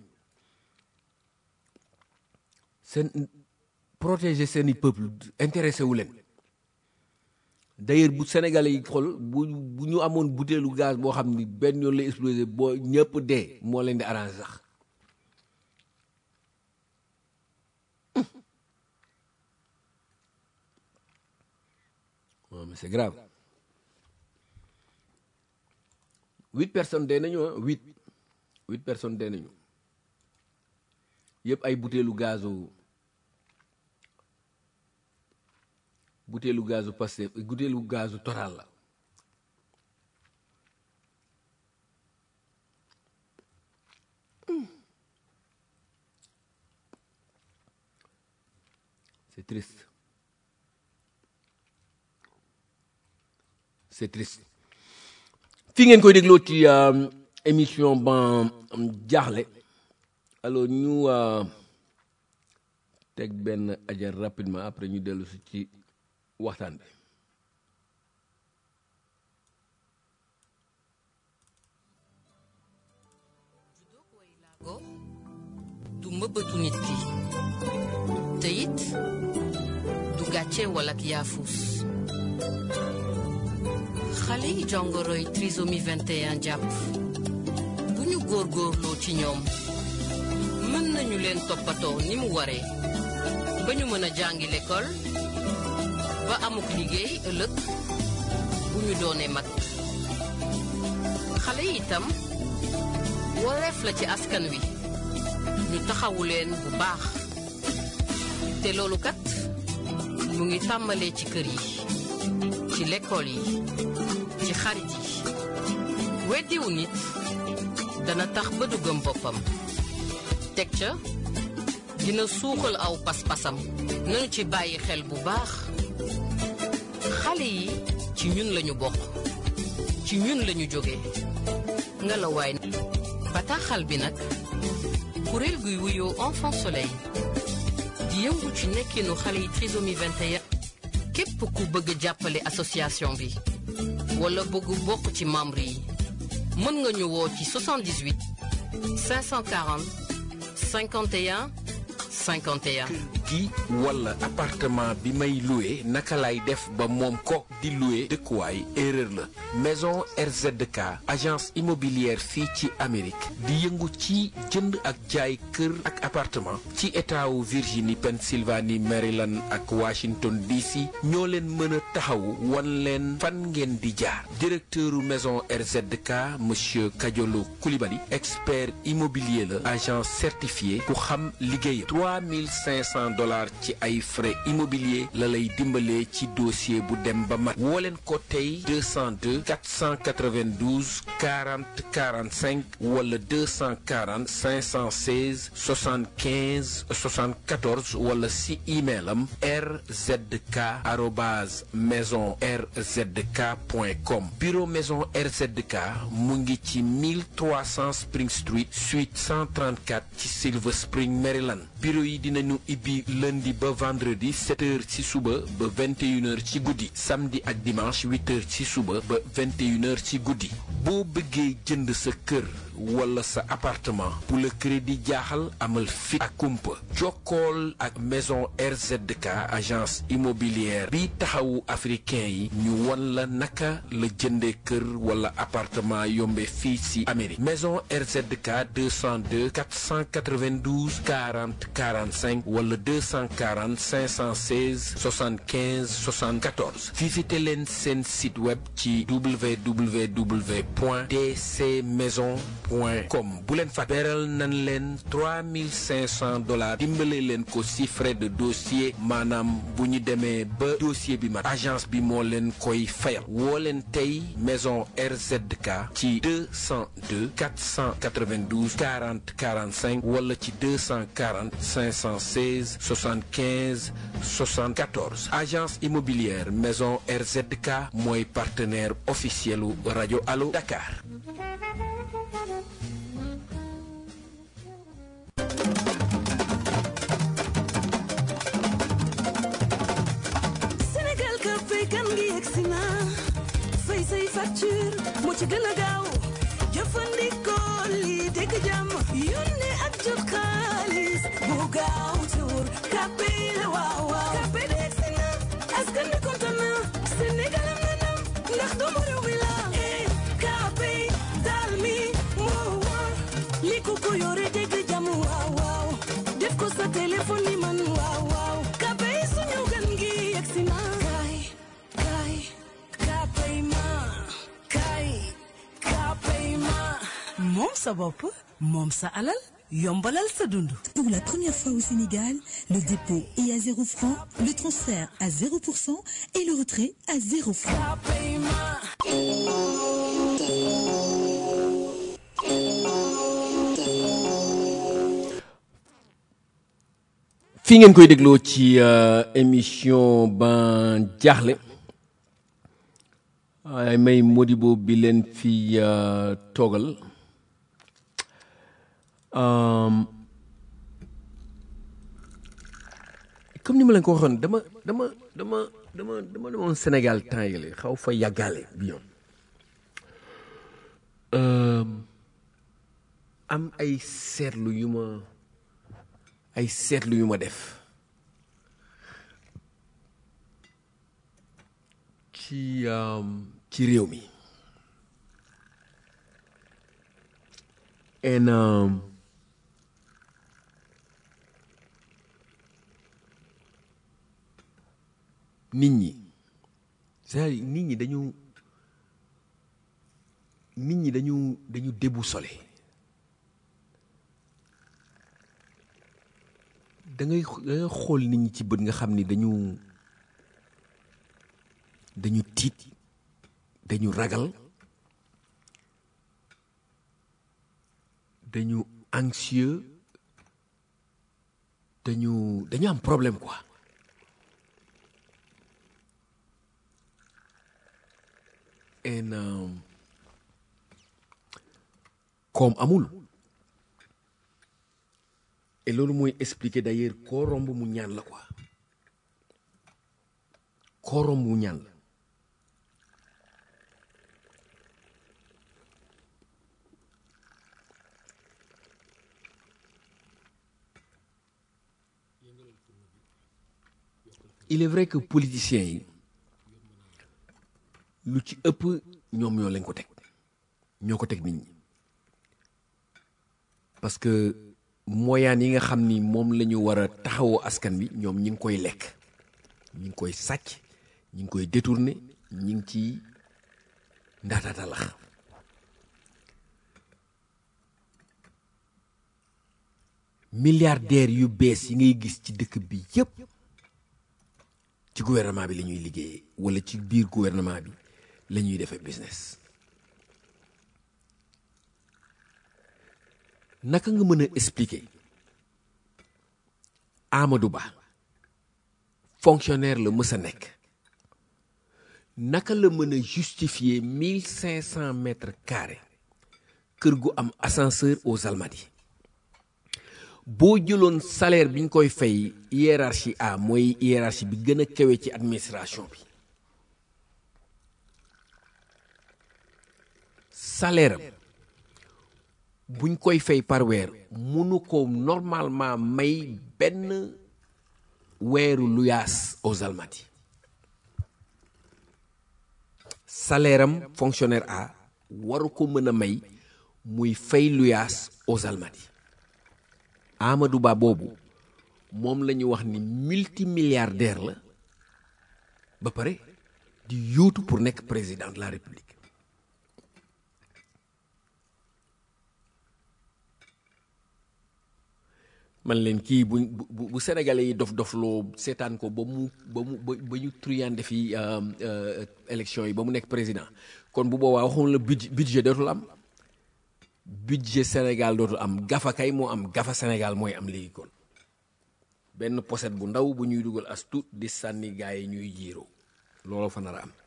seen protéger seeni peuple intéressé wu leen d'ailleurs bu sénégalais yi xool bu bu ñu amoon butéelu gaz boo xam ni benn yoon lay explosé boo ñëpp dee moo leen di arrangé sax non mais c'est grave huit personnes dee nañu ah huit huit personnes dee nañu yëpp ay butéelu gazu butéelu gazu Pastef butéelu gazu Total la c'est triste c'est triste fi ngeen koy dégloo ci émission ban jaaxle alors ñu teg benn ajar rapidement après ñu dellu si ci waxtaan bi du mbëbëtu nit ki te it du gàcce wala ak yaafus xale yi jongoroy trisomie 21 jàpp bu ñu góorgóorloo ci ñoom mën nañu leen toppatoo ni mu waree ba ñu mën a jàngi l'école ba amuk liggéey ëllëg bu ñu doonee mag xale yi itam wareef la ci askan wi ñu taxawu leen bu baax te loolu kat mu ngi tàmbalee ci kër yi ci lekkool yi ci xarit yi weddiwu nit dana tax ba du gëm boppam teg ca dina suuxal aw pas-pasam nañu ci bàyyi xel bu baax xale yi ci ñun lañu bokk ci ñun lañu jóge nga la waay bataaxal bi nag kuréel guy wuyoo enfant soleil di yëngu ci nekkinu xale yi trisomie 21 képp ku bëgg jàppale association bi wala bëgg bokk ci membre yi mën nga ñu woo ci 78 540 51 51 gi wala appartement bi may loué naka lay def ba moom ko di loué dëkkuwaay erreur la maison RZK agence immobilière fii ci Amérique di yëngu ci jënd ak jaay kër ak appartement ci état wu Virginie Pennsylvanie Maryland ak Washington DC ñoo leen mën a taxawu wan leen fan ngeen di jaar directeuru maison RZK monsieur Kadiolo Koulibaly expert immobilier la agent certifié ku xam liggéeyam 3500 dollars ci ay frais immobilier la lay dimbalee ci dossier bu dem ba mat woo leen ko tey 202 492 40 45 wala 240 516 75 74 wala si email am rzk arobase maison rzk point com bureau maison RZK mu ngi ci 1300 Spring Street suite 134 ci Silver Spring Maryland bureau yi dinañu ibbi lundi ba vendredi 7 heures ci suba ba 21 heures ci guddi samedi ak dimanche 8 heures ci suba ba 21 heures ci guddi boo bëggee jënd sa kër wala sa appartement bu la crédit jaaxal amal fit ak kumpa jokkool ak maison RZK agence immobilière bi taxawu africain yi ñu won la naka la jëndee kër wala appartement yombe fii ci Amérique maison RZK 202 492 40 45 wala 240 516 75 74 visité leen seen site web ci www point dc maison point com bu leen fa beral nan leen 3500 dollars dimbale leen ko si frais de dossier maanaam bu ñu demee ba dossier bi mat agence bi moo leen koy fayal woo leen tey maison RZK ci 202 492 40 45 wala ci 240 516 75 74 agence immobilière maison RZK mooy partenaire officiel u rajo Allo Dakar. Sénégal ka fay kan ngi yegsi na fay say facture moo ci gën a gaaw jëfandikoo lii dégg jàmm yónnee ak jot xaalis bu gaaw te wóor kàppe la waaw waaw kàppe de yegsi na askan bi kontaan na Sénégal am na ndam ndax doomu réew mi la eh kàppe daal mi moo wóor li ku ko yore dégg jàmm waaw waaw def ko sa téléphone ni man waaw waaw kàppe yi suñu gan gi yegsi na kaay kaay kàppe ma kaay kàppe ma moom sa bopp moom sa alal yombalal sa dund Pour la première fois au Sénégal, le dépôt est à 0 francs, le transfert à 0% et le retrait à 0 francs. kàppe ma fii ngeen koy dégloo ci euh, émission ban jaaxle waaye may Modibo bi leen fi euh, toogal Um, comme ni ma leen ko waxoon dama dama dama dama dama demoon Sénégal temps yële xaw fa yàggaale bi yoon Um, am ay seetlu yu ma ay seetlu yu ma def ci um, ci réew mi en um, nit ñi c'est-à-dire nit ñi dañu nit ñi dañu dañu déboussolé da ngay da ngay xool nit ñi ci bët nga xam ni dañu dañu tiit dañu ragal dañu anxieux dañu dañu am problème quoi en euh, koom amul et loolu mooy expliquer d'ailleurs koo romb mu ñaan la quoi koo romb mu ñaan la il est vrai que politiciens yi lu ci ëpp ñoom ñoo leen ko teg ñoo ko teg nit ñi parce que moyaan yi nga xam ni moom la ñu war a taxawoo askan bi ñoom ñi ngi koy lekk ñi ngi koy sàcc ñi ngi koy détourné ñi ngi ci ndaataatalax milliardaires yu bees yi ngay gis ci dëkk bi yépp ci gouvernement bi la ñuy liggéeyee wala ci biir gouvernement bi la ñuy defee business naka nga mën a expliquer Amadou Ba fonctionnaire la mës a nekk naka la mën a justifier mille cinq cent mètres carrés kër gu am ascenseur aux Almadies boo jëloon salaire bi ñu koy fay hiérarchie A mooy hiérarchie bi gën a kawe ci administration bi salaire am buñ koy fay par weer munu ko normalement may benn weeru luyaas aux Almadies salaire am fonctionnaire A waru ko mën a may muy fay luyaas aux Almadies Amadou Ba boobu moom la ñu wax ni multimilliardaire la ba pare di yóotu pour nekk président de la république man leen kii bu bu bu sénégalais yi dof dofloo seetaan ko ba mu ba mu ba ba ñu truyande fi élection yi ba mu nekk président kon bu boobaa waxoon la budget budget dootul am budget Sénégal dootul am gafa kay moo am gafa Sénégal mooy am léegi kon benn poset bu ndaw bu ñuy dugal as tuut di sànni gaa yi ñuy jiiroo looloo fa nar a am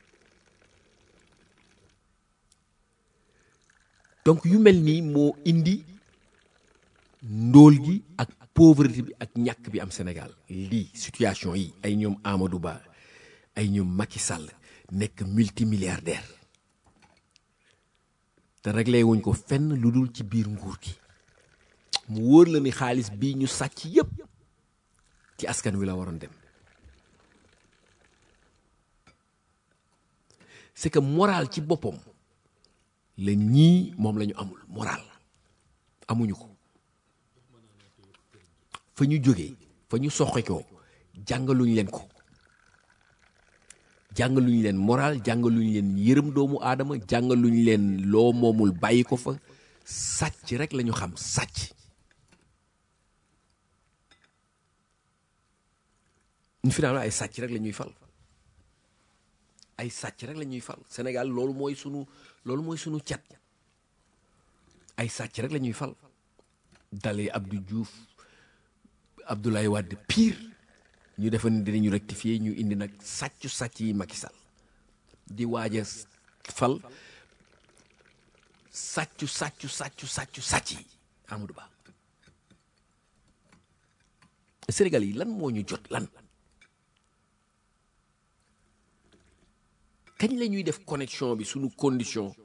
donc yu mel nii moo indi ndóol gi ak pauvreté bi ak ñàkk bi am Sénégal lii situation yi ay ñoom Amadou Ba ay ñoom Macky Sall nekk multimilliardaire te réglé wuñ ko fenn lu dul ci biir nguur gi mu wóor la ni xaalis bii ñu sàcc yépp ci askan wi la waroon dem c'est que moral ci boppam la ñii moom la ñu amul moral amuñu ko fa ñu jógee fa ñu soxekoo jàngaluñ leen ko jàngaluñ leen moral jàngaluñ leen yërëm doomu aadama jàngaluñ leen loo moomul bàyyi ko fa sàcc rek lañu xam sàcc finalement ay sàcc rek la ñuy fal ay sàcc rek la ñuy fal Sénégal loolu mooy sunu loolu mooy sunu cat ay sàcc rek la ñuy fal dalee Abdou Diouf Abdoulaye Wade pire ñu defa ni dinañu rectifier ñu indi nag sàccu sàcc yi Macky Sall di waaj a fal sàccu sàccu sàccu sàccu sàcc yi Amadou Ba Sénégal yi lan moo ñu jot lan kañ la ñuy def connexion bi suñu condition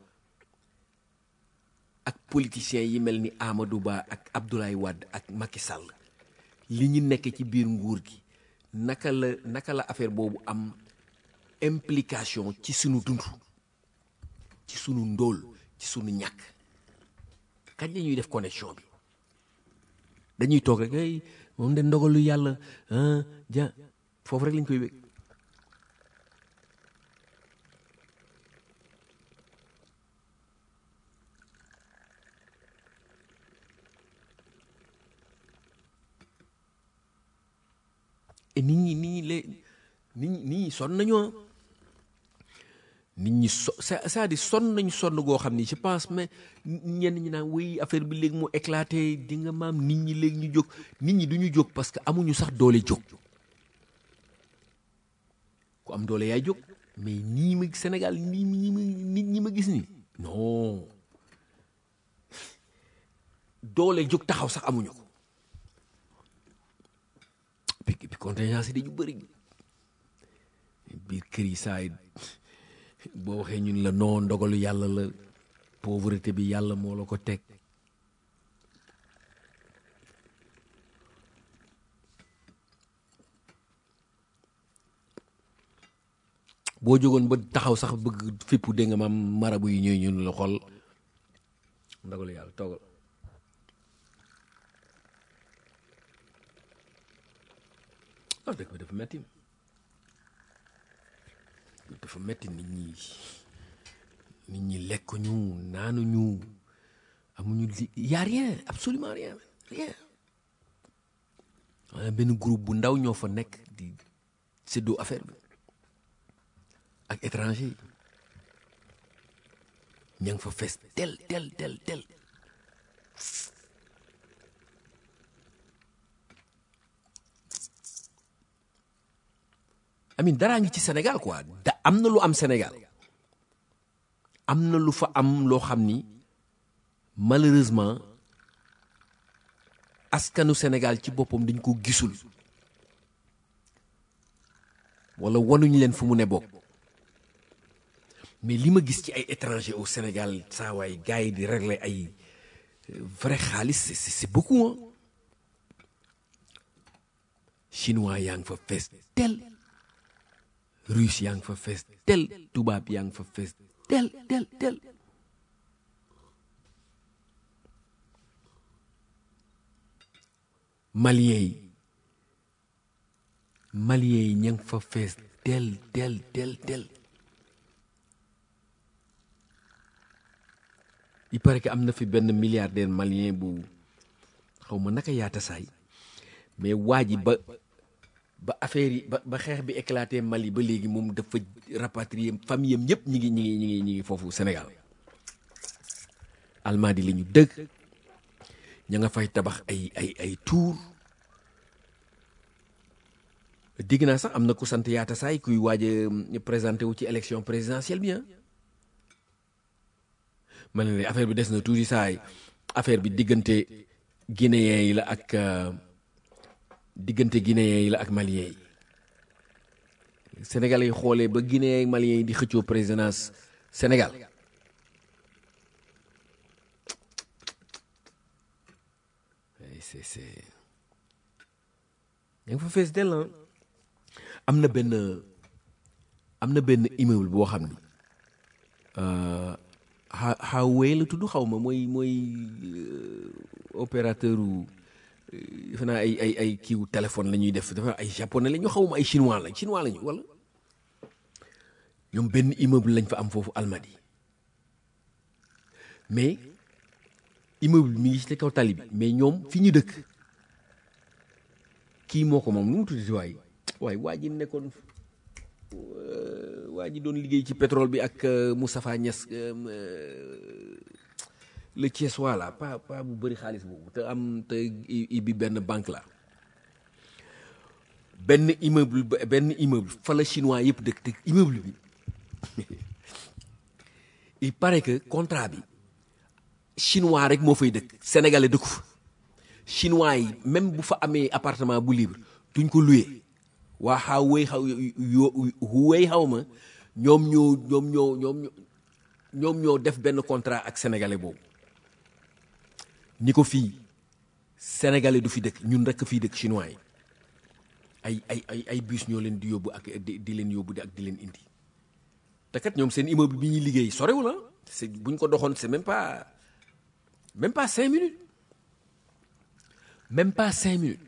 ak politiciens yi mel ni Amadou Ba ak Abdoulaye Wade ak Macky Sall li ñu nekk ci biir nguur gi naka la naka la affaire boobu am implication ci sunu dund ci sunu ndóol ci sunu ñàkk kañ la ñuy def connexion bi dañuy toog rek ay moom de ndogalu yàlla ah ja foofu rek lañ koy wég et nit ñi nit ñi lé nit ñi nit ñi sonn nañu ah nit ñi so c'est- c'est-à-dire sonn nañu sonn goo xam ni je pense mais ñenn ñi naan oui affaire bi léegi mu éclaté di nga maam nit ñi léegi ñu jóg nit ñi du ñu jóg parce que amuñu sax doole jóg ku am doole yaay jóg mais nii ma Sénégal nii ñi ma nit ñi ma gis ni non doole jóg taxaw sax amuñu ko bi bi contingence yi dañu bëri biir kër yi saa yi boo waxee ñun la non ndogalu yàlla la pauvreté bi yàlla moo la ko teg boo jógoon ba taxaw sax bëgg fippu dégg nga maam marabu yi ñooy ñun la xool ndogalu yàlla toogal ah dëkk bi dafa metti dafa metti nit ñi nit ñi lekkuñu naanuñu amuñu li y a rien absolument rien rien maanaam benn groupe bu ndaw ñoo fa nekk di séddoo affaire bi ak étranger yi ña ngi fa fees tel tel tel tel amin daraa ngi ci Sénégal quoi da am na lu am Sénégal am na lu fa am loo xam ni malheureusement askanu Sénégal ci boppam dañ ko gisul wala wanuñ leen fu mu ne bokk mais li ma gis ci ay étrangers au Sénégal saa waay gars yi di régler ay euh, vrai xaalis c'est c'est c'est beaucoup hein chinois yaa ngi fa fees tel russe yaa ngi fa fees tel tubaab yaa ngi fa fees tel tel tel malien yi malien yi ña ngi fa fees tel tel tel tel il paraît que am na fi benn milliardaire malien bu xaw ma naka yaata saay mais waa ji ba ba affaire yi ba ba xeex bi éclaté Mali ba léegi moom dafa rapatrier famille am yëpp ñi ngi ñi ngi ñi ngi ñi ngi foofu Sénégal Almadi la ñu dëgg ña nga fay tabax ay ay ay tour dégg naa sax am na ku sant yaata saay kuy waaj a présenté wu ci élection présidentielle bi ah ma ne la affaire bi des na tuuti saay affaire bi diggante guinéen yi la ak euh, diggante guinéen yi la ak malien yi sénégalais yi xoolee ba guinéen ak malien yi di xëccoo présidence Sénégal Ay, c'est c'est yaa ngi fa fees dell ah. am na benn am na benn immeuble boo xam ni xa Huawei la tudd xaw ma mooy mooy euh, opérateur u euh, defe naa ay ay ay kiiw téléphone la ñuy def dafa ay japonais la ñu xaw ma ay chinois lañ chinois lañu wala ñoom benn immeuble lañ fa am foofu Almadi mais immeuble mi ngi ci kaw tali bi mais ñoom fi ñu dëkk kii moo ko moom nu mu tuddati waay waay waa ji nekkoon euh, waa ji doon liggéey ci pétrole bi ak euh, Moustapha Niass euh, euh, le Thiès voilà pas pas bu bëri xaalis boobu te am te i- ibbi benn banque la benn immeuble ba- benn immeuble fa la chinois yëpp dëkk te immeuble bi il paraît que contrat bi chinois rek moo fay dëkk sénégalais dëkku fa chinois yi même bu fa amee appartement bu libre duñ ko loué waa xaw wéy xaw yo wéy xaw ma ñoom ñoo ñoom ñoo ñoom ñoo ñoom ñoo def benn contrat ak sénégalais boobu ni ko fii sénégalais du fi dëkk ñun rek fii dëkk chinois yi ay ay ay ay bus ñoo leen di yóbbu ak di di leen yóbbu di ak di leen indi te kat ñoom seen immeuble bi ñuy liggéey sorewul ah c'est bu ñu ko doxoon c'est même pas même pas cinq minutes même pas cinq minutes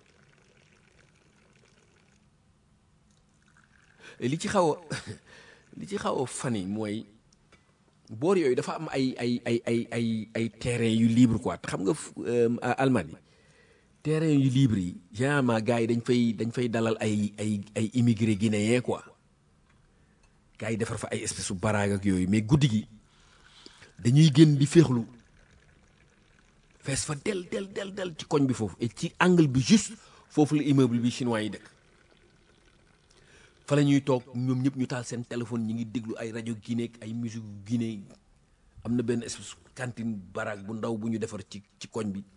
li ci xaw a li ci xaw a fan yi mooy boor yooyu dafa am ay ay ay ay ay ay terrain yu libre quoi te xam nga fu- euh, Allemagne terrain yu libre yi généralement gars yi dañ fay dañ fay dalal ay ay ay immigré guinéen quoi gars yi defar fa ay espèce su baraag ak yooyu mais guddi gi dañuy génn di féexlu fees fa del del del del ci koñ bi foofu et ci angle bi juste foofu la immeuble bi chinois yi dëkk fa la ñuy toog ñoom ñëpp ñu taal seen téléphone ñi ngi déglu ay rajo Guinée ak ay musique Guinée am na benn espèce cantine baraag bu ndaw bu ñu defar ci ci koñ bi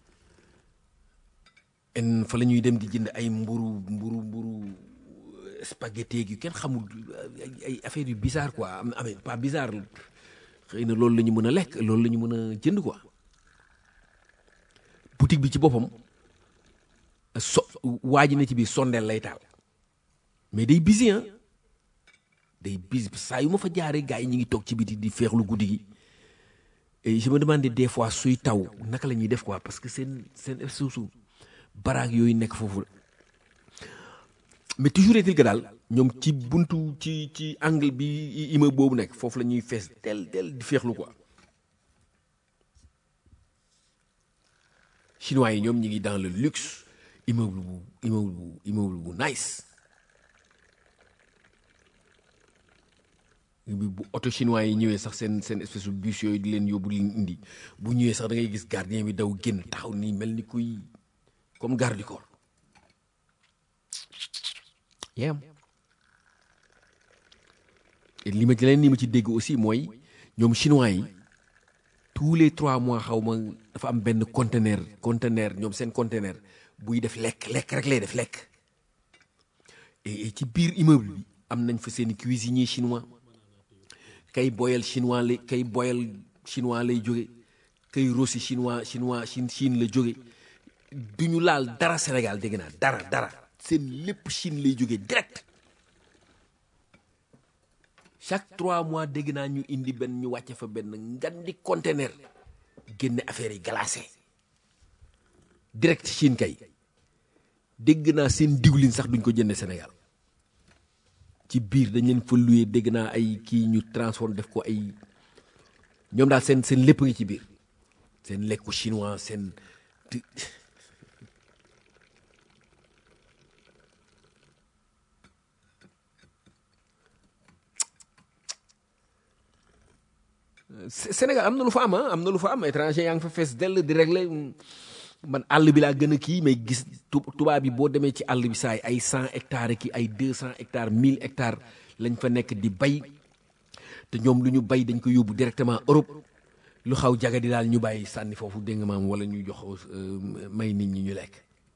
en fa la ñuy dem di jënd ay mburu mburu mburu spaghetti yu kenn xamul ay ay affaire yu bizarre quoi am amee pas bizarre xëy na loolu la ñu mën a lekk loolu la ñu mën a jënd quoi boutique bi ci boppam so waa ji ne ci biir sondeel lay taal mais day busy ah day busy saa yu ma fa jaaree gars yi ñu ngi toog ci biti di feexlu guddi gi et je me demandais des fois suy taw naka la ñuy def quoi parce que seen seen suusu baraag yooyu nekk foofu mais toujours est-il que daal ñoom ci buntu ci ci angle bi immeuble boobu nekk foofu la ñuy fees del del di feexlu quoi chinois yi ñoom ñi ngi dans le luxe immeuble bu immeuble bu immeuble bu nice bi bu oto chinois yi ñëwee sax seen seen espèce de bus yooyu di leen yóbbu di leen indi bu ñëwee sax da ngay gis gardien bi daw génn taxaw nii mel ni kuy comme garde du corps yem et li ma ci leen ni ma ci dégg aussi mooy ñoom chinois yi tous les trois mois xaw ma dafa am benn conteneur conteneur ñoom seen conteneur buy def lekk lekk rek lay def lekk et et ci biir immeuble bi am nañ fa seen cuisinier chinois kay boyal chinois lay kay boyal chinois lay jóge kay rossi chinois chinois Chine Chine la jóge du ñu laal dara Sénégal dégg naa dara dara seen lépp Chine lay jóge direct chaque trois mois dégg naa ñu indi benn ñu wàcce fa benn ngandi conteneur génne affaire yi glacé direct Chine kay dégg naa seen diwlin sax duñ ko jënde Sénégal ci biir dañ leen fa loué dégg naa ay kii ñu transforme def ko ay ñoom daal seen seen lépp ngi ci biir seen lekku chinois seen ti- Sé- Sénégal am na lu fa am ah am na lu fa am étranger yaa ngi fa fees dell di régler man àll bi laa gën a kii mais gis tu- tubaab bi boo demee ci àll bi saay ay cent hectares ki ay deux cent hectares mille hectares lañ fa nekk di bay te ñoom lu ñu bay dañ ko yóbbu directement Europe lu xaw jaga di daal ñu bàyyi sànni foofu dégg nga maam wala ñu jox euh, may nit ñi ñu lekk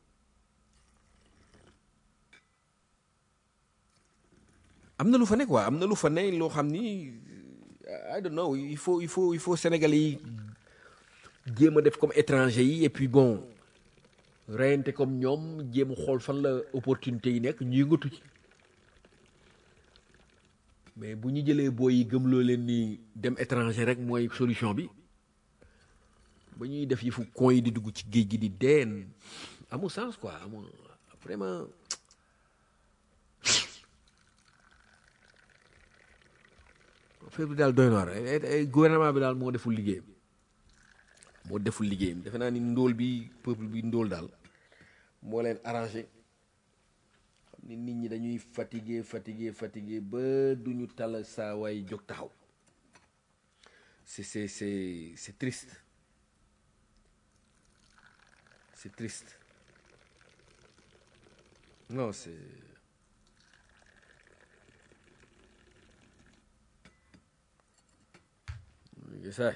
am na lu fa nekk waa am na lu fa ne loo xam ni I don't know il faut il faut il faut Sénégalais yi jéem a def comme étranger yi et puis bon reyante comme ñoom jéem a xool fan la opportunité yi nekk ñu yëngatu ci mais bu ñu jëlee booy yi gëmloo leen ni dem étranger rek mooy solution bi ba ñuy def yi fu con yi di dugg ci géej gi di deen amul sens quoi amul vraiment affaire bi daal doy na waar Eh, eh, gouvernement bi daal moo deful liggéeyam moo deful liggéeyam defe naa ni ndóol bi peuple bi ndóol daal moo leen arrangé xam ni nit ñi dañuy fatigué fatigué fatigué ba duñu tala saa waay jóg taxaw c'est c'est c'est c'est triste c'est triste non c'est ça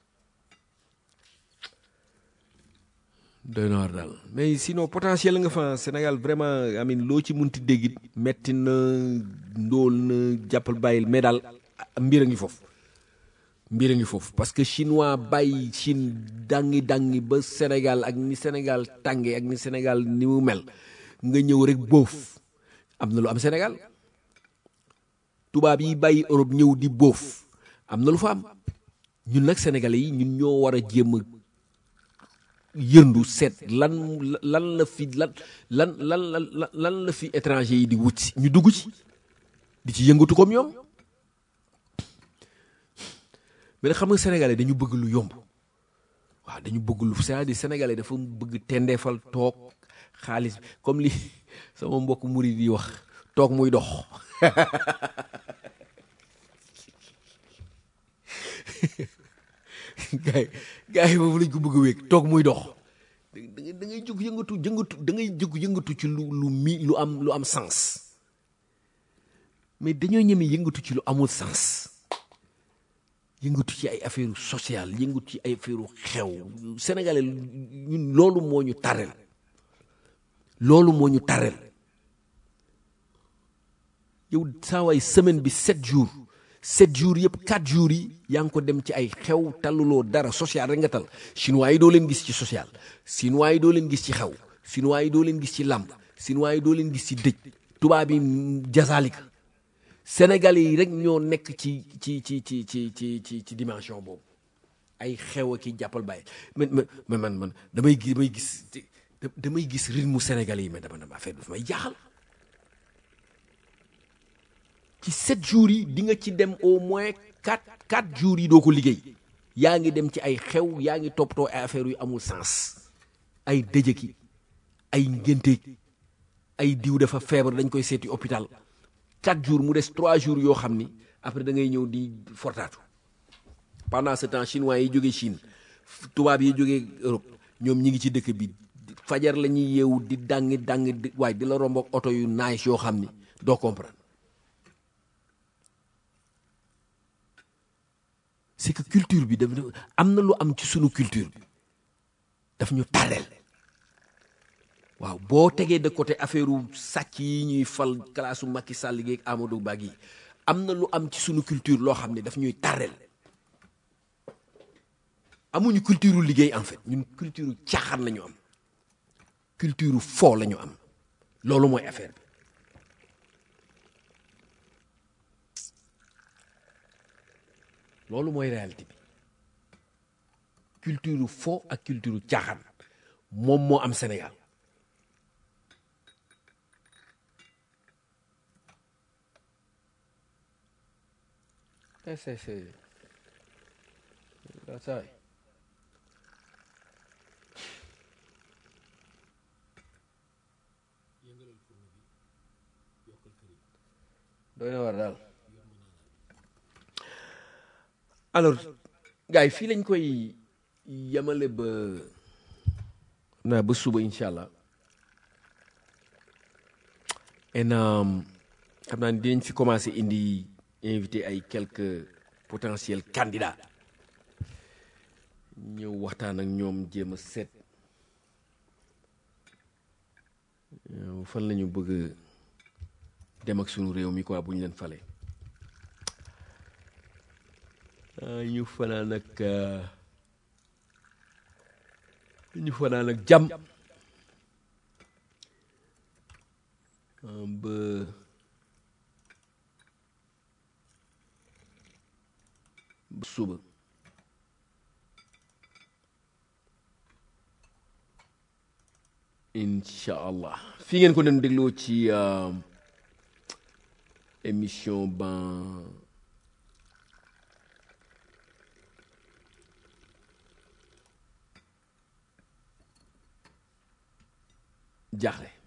doy na war daal mais sinon potentiel nga fa Sénégal vraiment amin loo ci munti déggit metti na ndóol na jàppal bàyyil mais daal mbir a ngi foofu mbir a ngi foofu parce que chinois bàyyi Chine dangi dangi ba Sénégal ak ni Sénégal tànge ak ni Sénégal ni mu mel nga ñëw rek boof am na lu am Sénégal tubaab yi bàyyi Europe ñëw di boof am na lu fa am ñun nag sénégalais yi ñun ñoo war a jéem a yëndu seet lan lan la fi lan lan lan lan lan la fi étranger yi di wut si ñu dugg ci di ci yëngatu comme ñoom mais nag xam nga sénégalais dañu bëgg lu yomb waaw dañu bëgg lu c'est-à-dire sénégalais dafa bëgg tendeefal toog xaalis comme li sama mbokk murid yi wax toog muy dox gaay gaay yi boobu lañ ko bëgg a wéeg toog muy dox da ngay da ngay jóg yëngatu yëngatu da ngay jóg yëngatu ci lu lu mi lu am lu am sens mais dañoo ñeme yëngatu ci lu amul sens yëngatu ci ay affaire sociale yëngatu ci ay affaire xew sénégalais ñun loolu moo ñu tarel loolu moo ñu tarel yow saa waay semaine bi sept jours sept jours yëpp quatre jours yi yaa ngi ko dem ci ay xew taluloo dara social rek nga tal chinois yi doo leen gis ci social chinois yi doo leen gis ci xew chinois yi doo leen gis ci làmb chinois yi doo leen gis ci dëj tubaab yi jazalika sénégalais yi rek ñoo nekk ci ci ci ci ci ci ci ci dimension boobu ay xew a ki jàppal bàyyi man man man man damay gis damay gis damay gis rythme sénégalais yi mais dama dama affaire bi dafa may jaaxal ci sept jours yi di nga ci dem au moins quatre quatre jours yi doo ko liggéey yaa ngi dem ci ay xew yaa ngi toppatoo ay affaires yu amul sens ay dëjëki ay ngénte ay diw dafa feebar dañ koy seeti hôpital quatre jours mu des trois jours yoo xam ni après da ngay ñëw di fortaatu pendant ce temps chinois yi jógee Chine tubaab yi jógee Europe ñoom ñi ngi ci dëkk bi fajar la ñuy yeewu di dàngi dàngi di waaye di la romb ak oto yu nice yoo xam ni doo comprendre c'est que culture bi daf am na lu am ci sunu culture bi daf ñu tareel waaw boo tegee de côté affaire sàcc yi ñuy fal classe u Macky Sall gi ak Amadou Ba gi am na lu am ci sunu culture loo xam ne daf ñuy tareel amuñu culture liggéey en fait ñun culture caaxaan la ñu am culture foo la ñu am loolu mooy affaire bi loolu mooy réalité bi culture foo ak culture caaxaan moom moo am Sénégal c'est c'est c'est that's right doy na war daal alors gars yi fii lañ koy yemale ba xam naa ba suba incha allah en xam naa ni dinañ fi commencé indi invité ay quelques potentiels candidats ñëw waxtaan ak ñoom jéem a seet fan la ñu bëgg dem ak sunu réew mi quoi bu ñu leen fale ñu fanaan ak ñu fanaan ak jàmm ba suba incha allah fii ngeen ko doon dégloo ci émission ban jaaxle